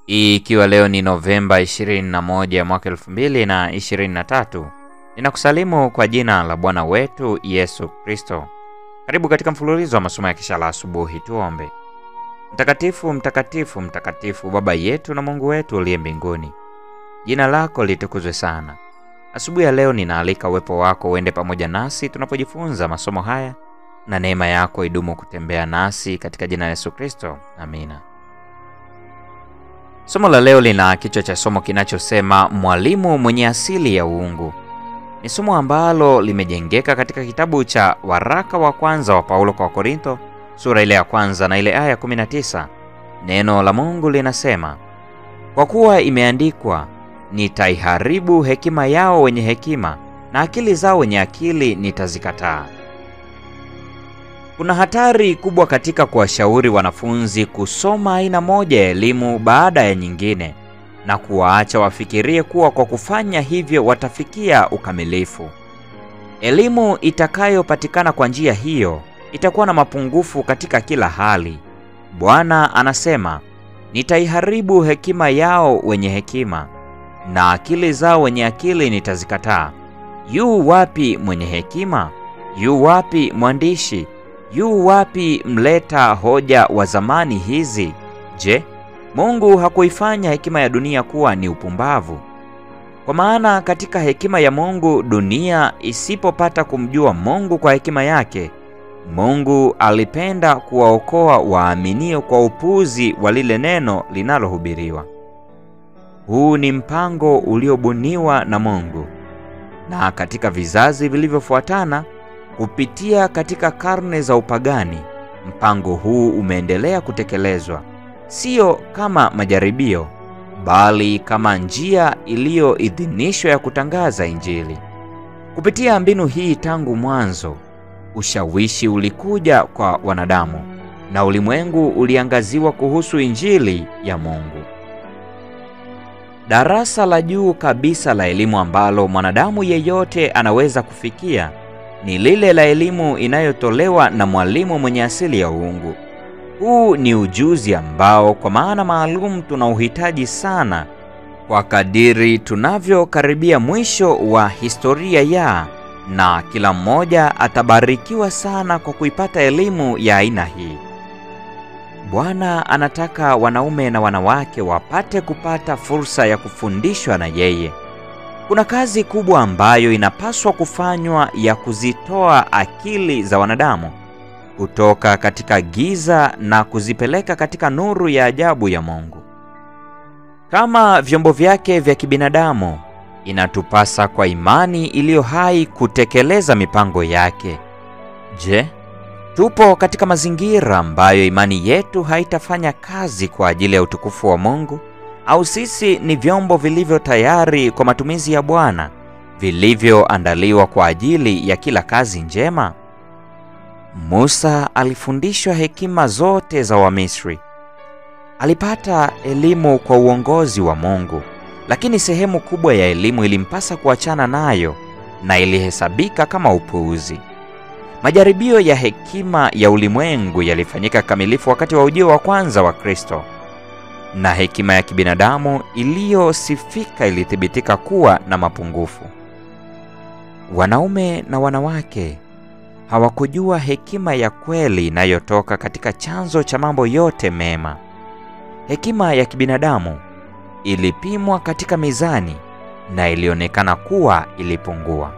Hii ikiwa leo ni Novemba 21 mwaka 2023, ninakusalimu kwa jina la Bwana wetu Yesu Kristo. Karibu katika mfululizo wa masomo ya kisha la asubuhi. Tuombe. Mtakatifu, mtakatifu, mtakatifu, Baba yetu na Mungu wetu uliye mbinguni, jina lako litukuzwe sana. Asubuhi ya leo ninaalika uwepo wako uende pamoja nasi tunapojifunza masomo haya, na neema yako idumu kutembea nasi katika jina la Yesu Kristo, amina. Somo la leo lina kichwa cha somo kinachosema mwalimu mwenye asili ya uungu. Ni somo ambalo limejengeka katika kitabu cha waraka wa kwanza wa Paulo kwa Korintho sura ile ya kwanza na ile aya ya 19. Neno la Mungu linasema, kwa kuwa imeandikwa, nitaiharibu hekima yao wenye hekima na akili zao wenye akili nitazikataa. Kuna hatari kubwa katika kuwashauri wanafunzi kusoma aina moja ya elimu baada ya nyingine na kuwaacha wafikirie kuwa kwa kufanya hivyo watafikia ukamilifu. Elimu itakayopatikana kwa njia hiyo itakuwa na mapungufu katika kila hali. Bwana anasema, nitaiharibu hekima yao wenye hekima na akili zao wenye akili nitazikataa. Yu wapi mwenye hekima? Yu wapi mwandishi? Yu wapi mleta hoja wa zamani hizi? Je, Mungu hakuifanya hekima ya dunia kuwa ni upumbavu? Kwa maana katika hekima ya Mungu dunia isipopata kumjua Mungu kwa hekima yake, Mungu alipenda kuwaokoa waaminio kwa upuzi wa lile neno linalohubiriwa. Huu ni mpango uliobuniwa na Mungu, na katika vizazi vilivyofuatana kupitia katika karne za upagani, mpango huu umeendelea kutekelezwa, sio kama majaribio, bali kama njia iliyoidhinishwa ya kutangaza Injili. Kupitia mbinu hii, tangu mwanzo, ushawishi ulikuja kwa wanadamu na ulimwengu uliangaziwa kuhusu Injili ya Mungu. Darasa la juu kabisa la elimu ambalo mwanadamu yeyote anaweza kufikia ni lile la elimu inayotolewa na mwalimu mwenye asili ya uungu. Huu ni ujuzi ambao kwa maana maalum tunauhitaji sana kwa kadiri tunavyokaribia mwisho wa historia ya, na kila mmoja atabarikiwa sana kwa kuipata elimu ya aina hii. Bwana anataka wanaume na wanawake wapate kupata fursa ya kufundishwa na yeye. Kuna kazi kubwa ambayo inapaswa kufanywa ya kuzitoa akili za wanadamu kutoka katika giza na kuzipeleka katika nuru ya ajabu ya Mungu. Kama vyombo vyake vya kibinadamu, inatupasa kwa imani iliyo hai kutekeleza mipango yake. Je, tupo katika mazingira ambayo imani yetu haitafanya kazi kwa ajili ya utukufu wa Mungu? Au sisi ni vyombo vilivyo tayari kwa matumizi ya Bwana, vilivyoandaliwa kwa ajili ya kila kazi njema? Musa alifundishwa hekima zote za Wamisri. Alipata elimu kwa uongozi wa Mungu, lakini sehemu kubwa ya elimu ilimpasa kuachana nayo na ilihesabika kama upuuzi. Majaribio ya hekima ya ulimwengu yalifanyika kamilifu wakati wa ujio wa kwanza wa Kristo na hekima ya kibinadamu iliyosifika ilithibitika kuwa na mapungufu. Wanaume na wanawake hawakujua hekima ya kweli inayotoka katika chanzo cha mambo yote mema. Hekima ya kibinadamu ilipimwa katika mizani na ilionekana kuwa ilipungua.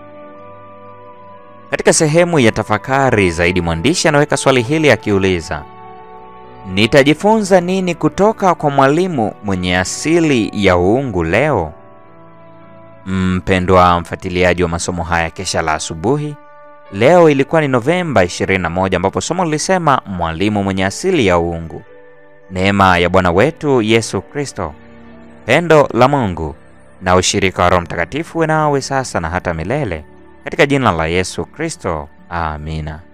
Katika sehemu ya tafakari zaidi, mwandishi anaweka swali hili akiuliza Nitajifunza nini kutoka kwa mwalimu mwenye asili ya uungu leo? Mpendwa mfuatiliaji wa masomo haya kesha la asubuhi, leo ilikuwa ni Novemba 21 ambapo somo lilisema mwalimu mwenye asili ya uungu. Neema ya Bwana wetu Yesu Kristo, pendo la Mungu na ushirika wa Roho Mtakatifu uwe nawe sasa na hata milele, katika jina la Yesu Kristo, amina.